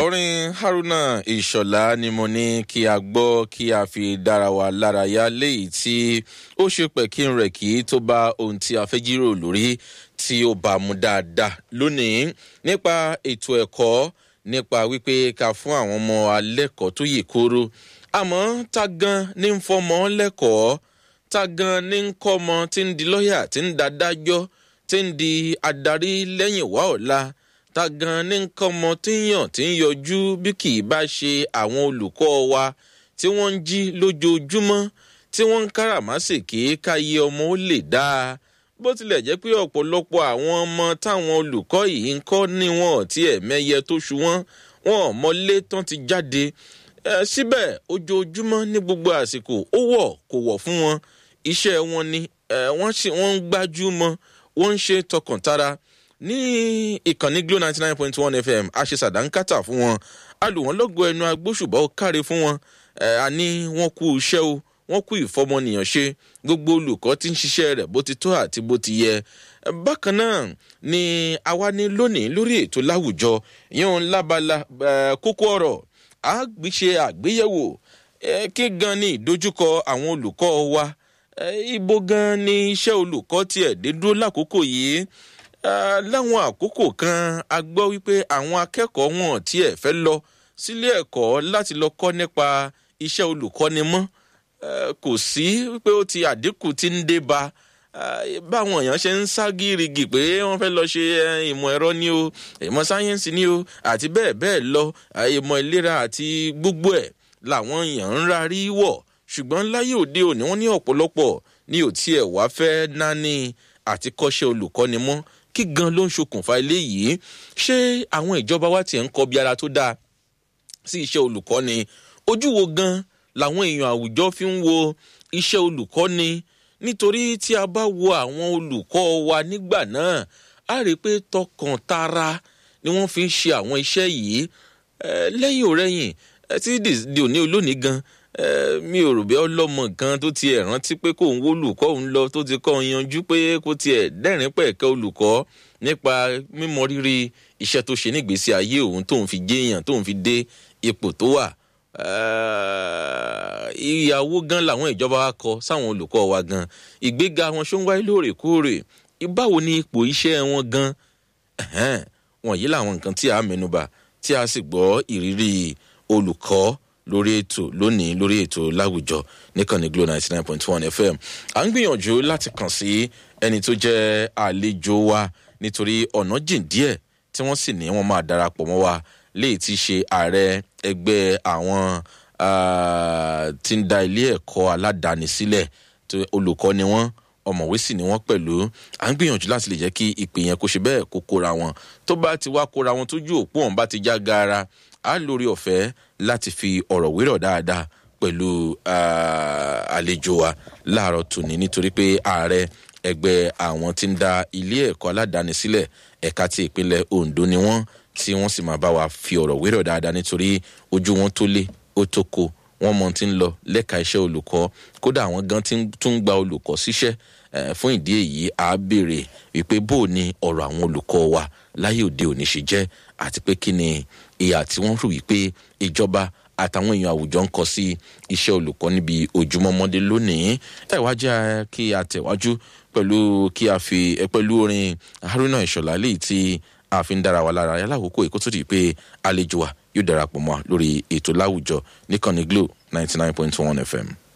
orin haruna ìṣọ̀lá ni mo ní kí a gbọ́ kí a fi dára wa lárayá léyìí tí ó ṣe pẹ̀kín rẹ̀ kí tó bá ohun tí a fẹ́ jíròrò lórí tí ó bá mu dáadáa lónìí nípa ètò ẹ̀kọ́ nípa wípé ká fún àwọn ọmọ alẹ́kọ̀ọ́ tó yè kóró àmọ́ ta gan ní ń fọmọ lẹ́kọ̀ọ́ ta gan ní ń kọ́mọ tí ń di lọ́ọ̀yà tí ń dadájọ́ tí ń di adarí lẹ́yìn wá ọ̀la ta gan ní nǹkan ọmọ tí ń yàn tí ń yọjú bí kì í bá ṣe àwọn olùkọ́ wa tí wọ́n ń jí lójoojúmọ́ tí wọ́n ń káràmásèké káyé ọmọ ó lè dáa bó tilẹ̀ jẹ́ pé ọ̀pọ̀lọpọ̀ àwọn ọmọ táwọn olùkọ́ yìí ń kọ́ ní wọn tí ẹ̀ mẹ́yẹ tó ṣu wọ́n wọn ò mọlé tán ti jáde síbẹ̀ ojoojúmọ́ ní gbogbo àsìkò ó wọ̀ kò wọ̀ fún wọn iṣẹ́ wọn ni wọ́n ń gbájú mọ́ wọ́n ń ṣe tọkàntara ní ìkànnì glo ninety nine point one fm a ṣe sàdánkátà fún wọn a lù wọn lọgọ ẹnu agbóṣùbọ káre fún wọn a ní wọn kú iṣẹ o wọn kú ìfọmọnìyàn ṣe gbogbo olùkọ́ tí ń ṣiṣẹ́ rẹ̀ bó ti tó àti bó ti yẹ bákan náà ni àwa ní lónìí lórí ètò láwùjọ yíyan lábala kókó ọ̀rọ̀ a ṣe àgbéyẹ̀wò kí gan ni ìdojúkọ àwọn olùkọ́ wa ibo gan ni iṣẹ́ olùkọ́ tiẹ̀ dé dúró lákòókò yìí láwọn àkókò kan a gbọ́ wípé àwọn akẹ́kọ̀ọ́ wọn tiẹ̀ fẹ́ lọ sílé ẹ̀kọ́ láti lọ kọ́ nípa iṣẹ́ olùkọ́ni mọ́ kò sí wípé ó ti àdínkù tí ń dé ba báwọn èèyàn ṣe ń sá gírígì pé wọ́n fẹ́ lọ ṣe ìmọ̀ ẹ̀rọ ni o ìmọ̀ sáyẹ́nsì ni o àti bẹ́ẹ̀ bẹ́ẹ̀ lọ ìmọ̀ ìlera àti gbogbo ẹ̀ làwọn èèyàn ń rarí wọ̀ ṣùgbọ́n láyé òde òní wọ́n ní ọ̀pọ̀lọpọ̀ ní ò tiẹ̀ wá fẹ́ náání àti kọ́ṣẹ́ olùkọ́ni mọ́ kí gan ló ń ṣokùnfà eléyìí ṣé àwọn ìjọba wa tiẹ̀ ń kọ bí ara tó dáa sí iṣẹ́ olùkọ́ni ojú wo gan làwọn èèyàn àwùjọ fi ń wo iṣẹ́ olùkọ́ni nítorí tí a bá wo àwọn olùkọ́ wa nígbà náà a rí i pé tọkàn tara ni wọ́n fi ń ṣe àwọn iṣẹ́ yìí lẹ́yìn òrẹ́yìn tí di òní olónìí gan mi ò rò bí ọlọ́mọ kan tó tiẹ̀ rántí pé kò ń wó olùkọ́ òun lọ tó ti kọ́ yanjú pé kò tiẹ̀ dẹ́rìn pẹ̀kẹ́ olùkọ́ nípa mímọ rírì iṣẹ́ tó ṣe nígbèésí ayé òun tóun fi jéèyàn tóun fi dé ipò tó wà. ìyàwó gan làwọn ìjọba wa kọ sáwọn olùkọ́ wa gan ìgbéga wọn ṣó ń wáyé lóòrèkóòrè báwo ni ipò iṣẹ́ wọn gan wọ̀nyí làwọn nǹkan tí a mẹ́nuba tí a sì gbọ́ ìrírí olùkọ́ lórí ètò lónìí lórí ètò láwùjọ nìkànnì glo ninety nine point one fm à ń gbìyànjú láti kàn sí ẹni tó jẹ́ àlejò wa nítorí ọ̀nà jìn díẹ̀ tí wọ́n sì ní wọ́n máa darapọ̀ mọ́ wa léyìí tí ṣe ààrẹ ẹgbẹ́ àwọn tí ń da ilé ẹ̀kọ́ aládàáni sílẹ̀ olùkọ́ ni wọ́n ọmọwé sì ni wọ́n pẹ̀lú à ń gbìyànjú láti lè jẹ́ kí ìpè yẹn kó ṣe bẹ́ẹ̀ kó kóra wọn tó bá ti wá kóra wọn tójú òpó ọ̀hún bá ti já gaara a lórí ọ̀fẹ́ láti fi ọ̀rọ̀ wérọ̀ dáadáa pẹ̀lú àlejò wa láàárọ̀ tòní nítorí pé ààrẹ ẹgbẹ́ àwọn tí ń da ilé ẹ̀kọ́ aládàáni sílẹ̀ ẹ̀ka ti ìpínlẹ̀ ondo ni wọ́n tí wọ́n sì máa bá wa fi ọ̀rọ̀ wérọ̀ dáadáa nítorí ojú wọn tó lé ó tó ko wọ́n mọ ti ń lọ lẹ́ka iṣẹ́ olùkọ́ kódà àwọn gan tún gba olùkọ́ síṣẹ́ fún ìdí èyí a béèrè wípé bó o ní ọ̀rọ̀ àwọn olùkọ́ wa láyé òde òní ṣe jẹ́ àti pé kí ni ìhà tí wọ́n rò wípé ìjọba àtàwọn èèyàn àwùjọ ń kọ sí iṣẹ́ olùkọ́ níbi ojúmọ́mọ́dé lónìí ẹ wá jẹ́ kí a tẹ̀wájú pẹ̀lú kí a fi pẹ̀lú orin haruna ìṣọ̀lá léyìí tí a fi ń dára wa lára alákòókò èkó tó di pé àlejò wa yóò darapọ̀ mọ́ lórí ètò láwùjọ níkànnì glo ninety nine point one fm.